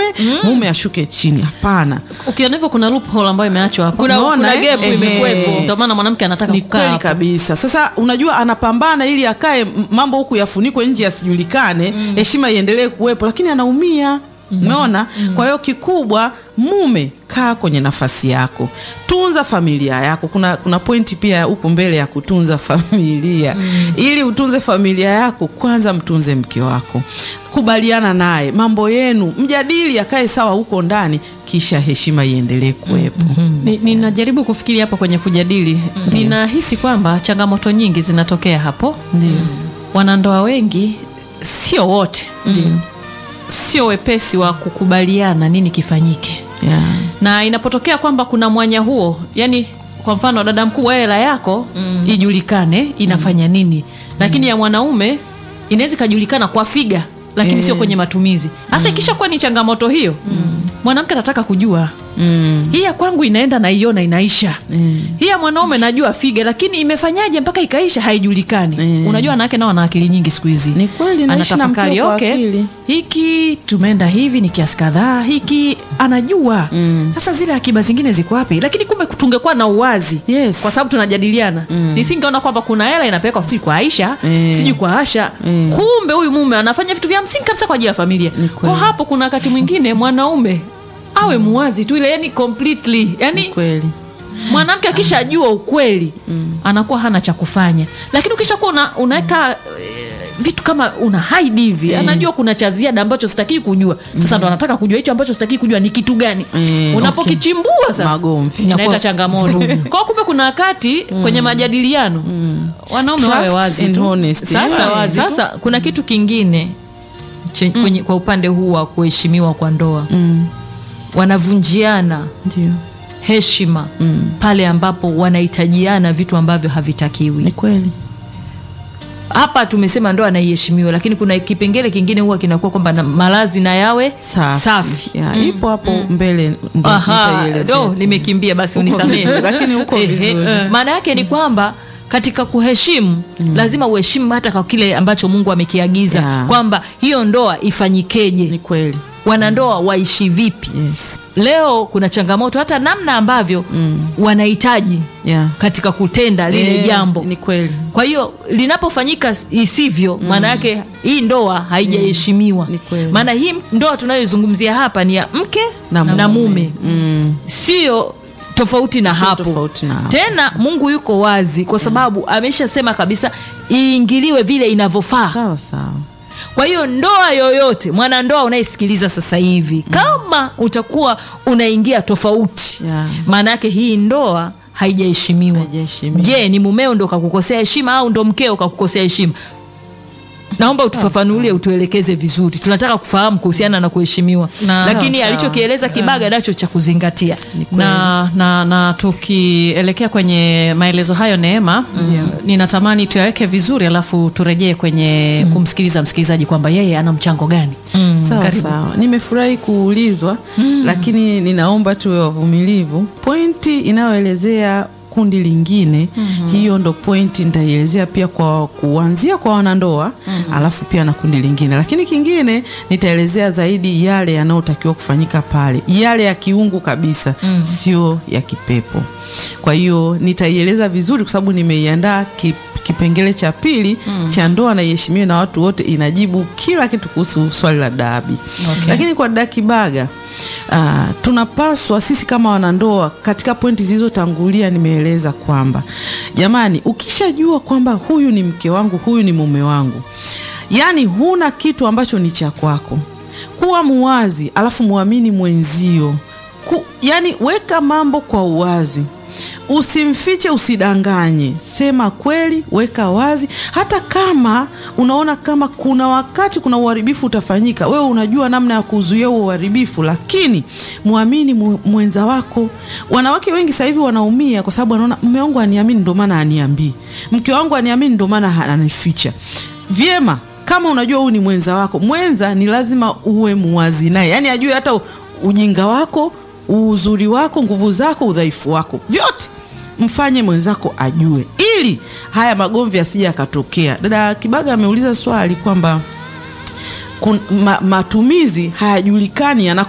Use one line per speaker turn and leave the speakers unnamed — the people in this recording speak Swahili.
mume ashuke chini. Hapana,
ukiona hivyo kuna loophole ambayo imeachwa hapo
Kuna-
Unaona,
kuna
eh?
gap
Ehe.
imekuwepo.
ndio maana mwanamke anataka
ni
kukaa
kweli
hapo.
kabisa. Sasa unajua anapambana ili akae m- mambo huku yafunikwe nje yasijulikane, heshima iendelee kuwepo, lakini anaumia. Umeona? Kwa hiyo kikubwa, mume kaa kwenye nafasi yako, tunza familia yako. Kuna, kuna pointi pia huku mbele ya kutunza familia. Ili utunze familia yako, kwanza mtunze mke wako, kubaliana naye mambo yenu, mjadili, akae sawa huko ndani, kisha heshima iendelee kuwepo.
Ni- ninajaribu kufikiri hapo kwenye kujadili ninahisi kwamba changamoto nyingi zinatokea hapo wanandoa wengi sio wote sio wepesi wa kukubaliana nini kifanyike
Yeah.
na inapotokea kwamba kuna mwanya huo yani kwa mfano dada mkubwa hela yako ijulikane inafanya nini lakini ya mwanaume inaweza ikajulikana kwa figa lakini
Eh.
sio kwenye matumizi hasa ikishakuwa ni changamoto hiyo mwanamke atataka kujua hii ya kwangu inaenda naiona inaisha hii ya mwanaume najua figa lakini imefanyaje mpaka ikaisha haijulikani
Mm.
unajua wanawake nao wana akili nyingi siku hizi
Ni kweli, naishi na
anatafakari
mkeo kwa
okay,
akili.
hiki tumeenda hivi ni kiasi kadhaa hiki anajua sasa zile akiba zingine ziko wapi lakini kumbe tungekuwa na uwazi
Yes.
kwa sababu tunajadiliana nisingeona kwamba kuna hela inapelekwa sijui kwa aisha
Mm.
sijui kwa asha kumbe huyu mume anafanya vitu vya msingi kabisa kwa ajili ya familia
Ni
kwa
kweli.
hapo kuna wakati mwingine mwanaume awe muwazi tu ile yani completely yani
Kweli.
mwanamke akishajua ukweli anakuwa hana cha kufanya lakini ukishakuwa una, unaweka eh, vitu kama una hide hivi anajua kuna cha ziada ambacho sitakii kujua sasa ndo anataka kujua hicho ambacho sitakii kujua ni kitu gani
Mm,
unapokichimbua sasa
Magomvi.
inaleta
Inakuwa
changamoto kwa kumbe kuna wakati kwenye majadiliano wanaume wawe
Trust
wazi
and
tu
honesty.
sasa
Yeah.
wazi tu.
sasa kuna kitu kingine che, kwenye, kwa upande huu wa kuheshimiwa kwa ndoa
Mm.
wanavunjiana
Ndio.
heshima pale ambapo wanahitajiana vitu ambavyo havitakiwi
Ni kweli.
hapa tumesema ndoa anaiheshimiwa lakini kuna kipengele kingine huwa kinakuwa kwamba na- malazi na yawe
Safi.
safi.
Yeah, ipo hapo mbele ndo
Aha,
nitaielezea.
do nimekimbia basi
Uko
unisamehe
vizuri, lakini uko
Ehe.
vizuri.
maana yake ni kwamba katika kuheshimu lazima uheshimu hata kwa kile ambacho mungu amekiagiza
Yeah.
kwamba hiyo ndoa ifanyikeje
Ni kweli.
wanandoa waishi vipi
Yes.
leo kuna changamoto hata namna ambavyo wanahitaji
Yeah.
katika kutenda lile
Eh,
jambo
Ni kweli.
kwa hiyo linapofanyika isivyo maana yake hii ndoa haijaheshimiwa
Ni kweli.
maana hii ndoa tunayoizungumzia hapa ni ya mke
Na
na,
mume.
mume
Mm.
sio tofauti na
Sio
hapo
tofauti na hapo.
tena mungu yuko wazi kwa sababu ameshasema kabisa iingiliwe vile inavyofaa
Sawa sawa.
kwa hiyo ndoa yoyote mwanandoa unayesikiliza sasa hivi kama utakuwa unaingia tofauti
Yeah.
maana yake hii ndoa haijaheshimiwa
Haijaheshimiwa.
je ni mumeo ndo kakukosea heshima au ndo mkeo kakukosea heshima naomba utufafanulie utuelekeze vizuri tunataka kufahamu kuhusiana na kuheshimiwa
Na-
lakini
Sawa, sawa.
alichokieleza kibaga nacho cha kuzingatia
na, na, na tukielekea kwenye maelezo hayo Neema, ninatamani tuyaweke vizuri, alafu turejee kwenye kumsikiliza msikilizaji kwamba yeye ana mchango gani.
Sawa
Karibu.
sawa, nimefurahi kuulizwa lakini ninaomba tuwe wavumilivu. Pointi inayoelezea kundi lingine hiyo ndo pointi nitaielezea pia kwa kuanzia kwa wanandoa alafu pia na kundi lingine, lakini kingine nitaelezea zaidi yale yanayotakiwa kufanyika pale, yale ya kiungu kabisa, sio ya kipepo. Kwa hiyo nitaieleza vizuri kwa sababu nimeiandaa ki kipengele cha pili cha ndoa na iheshimiwe na watu wote inajibu kila kitu kuhusu swali la dabi
Okay.
lakini kwa dada Kibaga ah, tunapaswa sisi kama wanandoa katika pointi zilizotangulia nimeeleza kwamba jamani ukishajua kwamba huyu ni mke wangu huyu ni mume wangu yaani huna kitu ambacho ni cha kwako kuwa muwazi alafu muamini mwenzio Ku, yani weka mambo kwa uwazi usimfiche usidanganye sema kweli weka wazi hata kama unaona kama kuna wakati kuna uharibifu utafanyika wewe unajua namna ya kuzuia huo uharibifu lakini mwamini mu- mwenza wako wanawake wengi sasa hivi wanaumia kwa sababu wanaona mume wangu aniamini ndio maana aniambii mke wangu aniamini ndio maana ananificha vyema kama unajua huyu ni mwenza wako mwenza ni lazima uwe muwazi naye yaani ajue hata u- ujinga wako uzuri wako nguvu zako udhaifu wako vyote mfanye mwenzako ajue ili haya magomvi yasije yakatokea dada kibaga ameuliza swali kwamba kun, ma, matumizi hayajulikani yana